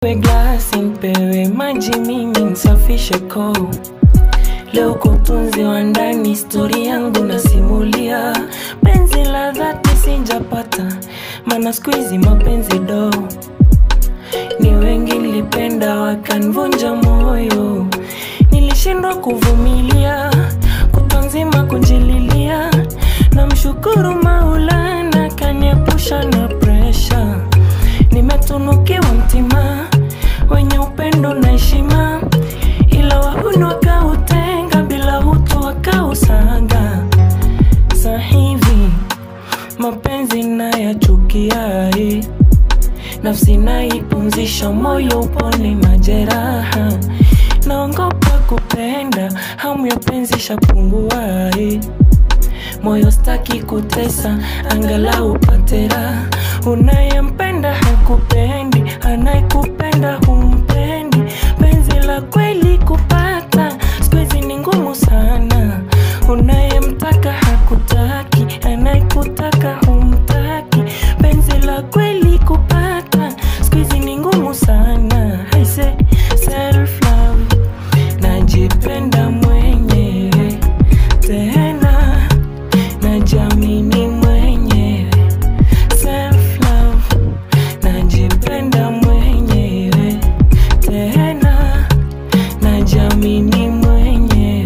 Nipewe glasi, nipewe maji, mimi nsafishe koo. Leo kwa utunzi wa ndani, historia yangu nasimulia. Penzi la dhati sijapata, maana siku hizi mapenzi do. Ni wengi nilipenda wakanvunja moyo, nilishindwa kuvumilia, kutwa nzima kunjililia. Namshukuru Maulana kaniepusha na presha, nimetunukiwa mtima wenye upendo na heshima, ila wahuni wakautenga, bila utu wakausanga. Sa hivi mapenzi nayachukia, eh. nafsi naipumzisha, moyo upone majeraha. Naongopa kupenda, hamu ya penzi shapungua, eh. moyo staki kutesa, angalau upate raha. Unayempenda hakupendi, anayekupenda humpendi. Penzi la kweli kupata siku hizi ni ngumu sana. Unayemtaka hakutaki, anayekutaka humtaki. Penzi la kweli kupata siku hizi ni ngumu sana. I say self love, najipenda mwenyewe tena najamini mwenyewe self love najipenda mwenyewe tena najamini mwenyewe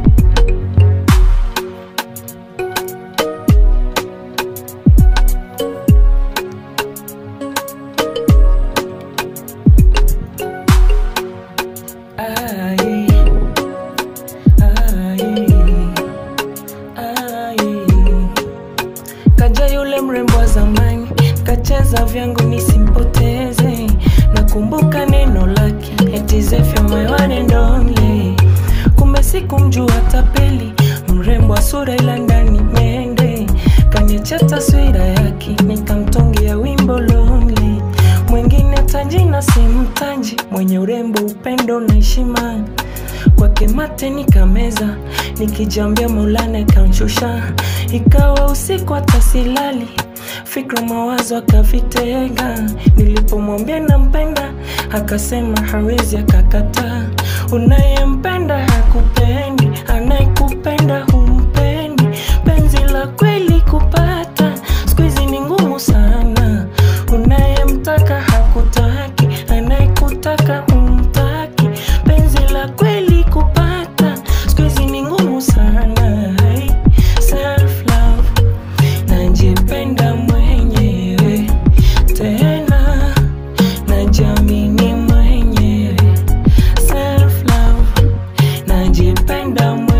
Ai, ai, ai. Kaja yule mrembo wa zamani, kacheza vyangu nisimpoteze. Nakumbuka neno lake, eti Zefia my one and only. Kumbe sikumjua tapeli, mrembo wa sura ila ndani mende. Kaniacha taswira yake, nikamtungia wimbo lonely. Mwingine tajina simtaji, mwenye urembo, upendo na heshima kwake mate nikameza, nikijambia Maulana kanshusha. Ikawa usiku hata silali, fikra mawazo akavitega. Nilipomwambia nampenda, akasema hawezi, akakataa. Unayempenda hakupendi, anayekupenda humpendi. Penzi la kweli kupata siku hizi ni ngumu sana. Unayemtaka hakutaki, anayekutaka humtaki. Penzi la kweli kupata siku hizi ni ngumu sana. Hey, self love, najipenda mwenyewe tena najamini mwenyewe self love, najipenda mwenyewe